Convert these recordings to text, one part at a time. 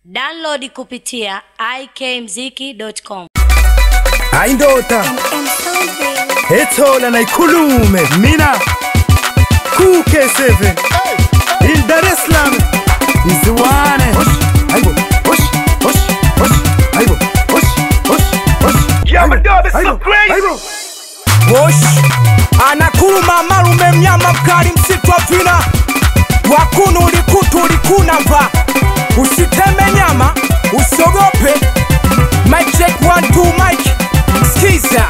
Download kupitia ikmziki.com. Aindota Etola na ikulume Mina Kuke 7 In Dar es Salaam Iziwane Aibo Hosh Hosh Hosh Aibo Hosh Hosh Hosh Yeah, my dog is so Aibo crazy. Aibo Wosh anakuluma malume mnyama mkali msitu wa vina wakunu ulikutu ulikuna mva usiteme nyama usiogope Mic check one two mic skiza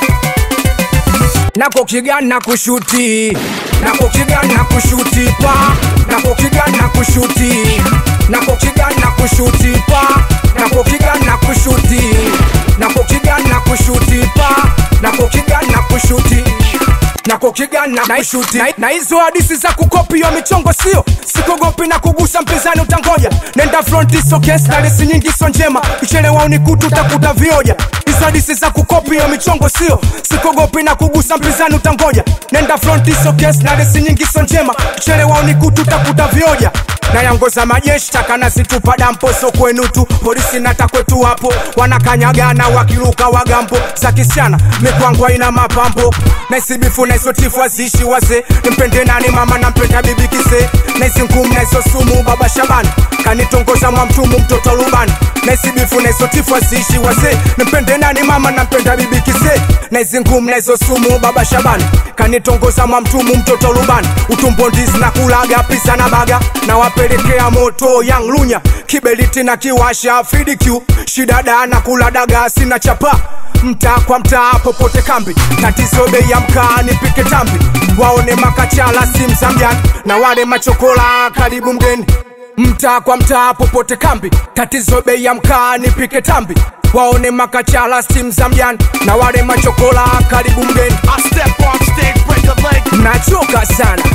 nako kigana kushuti nako kigana kushuti pa nako kigana kushuti nako kigana kushuti pa nako kigana kushuti nako kigana kushuti pa nako kigana kushuti nako kigana na kushuti na, na hizo hadisi za kukopia michongo sio sikogopi na kugusa mpinzani utangoja nenda fronti so kesi na lesi nyingi so njema ichelewa unikutu utakuta vioja hizo hadisi za kukopia michongo sio sikogopi na kugusa mpinzani utangoja nenda fronti so kesi na lesi nyingi so njema ichelewa unikutu utakuta vioja na yangoza majeshi takana situpa dampo so kwenu tu polisi nata kwetu hapo wanakanyagana wakiruka wagambo za kisiana mikwangwa ina mapambo naisibifu naisotifu wazishi waze nimpende nani mama nampenda bibi kise naisi ngumu naiso sumu baba shabani kanitongoza mwa mtumu mtoto lubani naisibifu naisotifu wazishi waze nimpende nani mama nampenda bibi kise naisi ngumu naiso sumu baba shabani kanitongoza mwa mtumu mtoto lubani utumbo ndizi na kulaga pisa na baga na wapelekea moto yang lunya kibeliti na kiwasha fidiq shidada na kula daga sina chapa mtaa kwa mtaa popote kambi tatizo bei ya mkaa nipike tambi waone makachala simu za mjani na wale machokola karibu mgeni mtaa kwa mtaa popote kambi tatizo bei ya mkaa nipike tambi waone makachala simu za mjani na wale machokola karibu mgeni I step on stage, break a leg. nachoka sana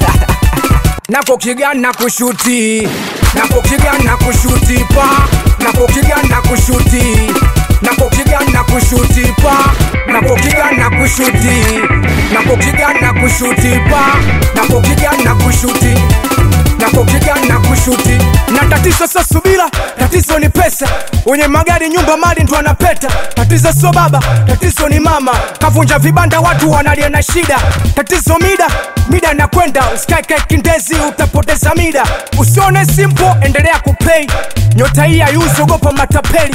nako kigana kushuti nako kigana kushuti pa nako kigana kushuti nako kigana kushuti pa nako kigana kushuti nako kigana kushuti pa nako kigana kushuti nako kigana kushuti na tatizo sio subira tatizo ni pesa wenye magari nyumba mali ndo anapeta tatizo sio baba tatizo ni mama kavunja vibanda watu wanalia na shida tatizo mida mida nakwenda usikaeke kindezi utapoteza mida usione simple endelea kuplay nyota hii hayuzi ogopa matapeli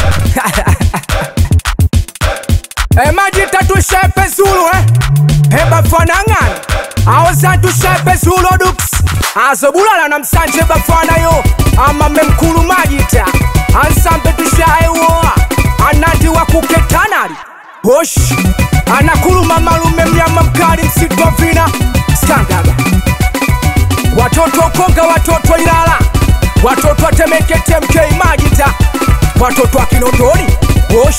Eh, maji tatu shepe zulu eh Heba fanangana Awazantu shepe zulu duks Azobulala na msanje bafana yo Ama memkulu majita Ansambe tushaewoa Anandi wa kuketanari Hosh Anakuluma malume mnyama mkali msitu wa vina Skangaga Watoto Konga, watoto Ilala, watoto Temeke, TMK Majita, watoto wa Kinondoni, Wosh,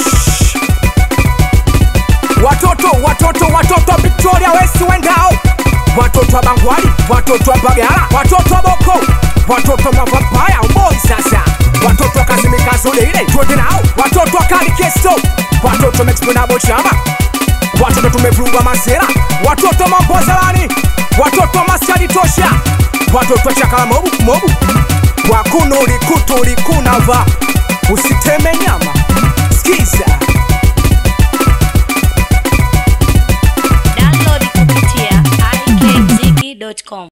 watoto watoto watoto wa Victoria West Wendao, watoto wa Bangwali, watoto wa Mbagala, watoto wa Boko, watoto wa Mavampaya Umboi sasa, watoto wa Kazimikazo Leile, twende nao, watoto wa Kali Kesto, watoto wa Mexponabo Chama, watoto tumevurugwa masera, watoto mambozalani, watoto masadi tosha, watoto chakala mobu mobu, wakunu likutu likunava, usiteme nyama, skiza Download kupitia ikmziki.com.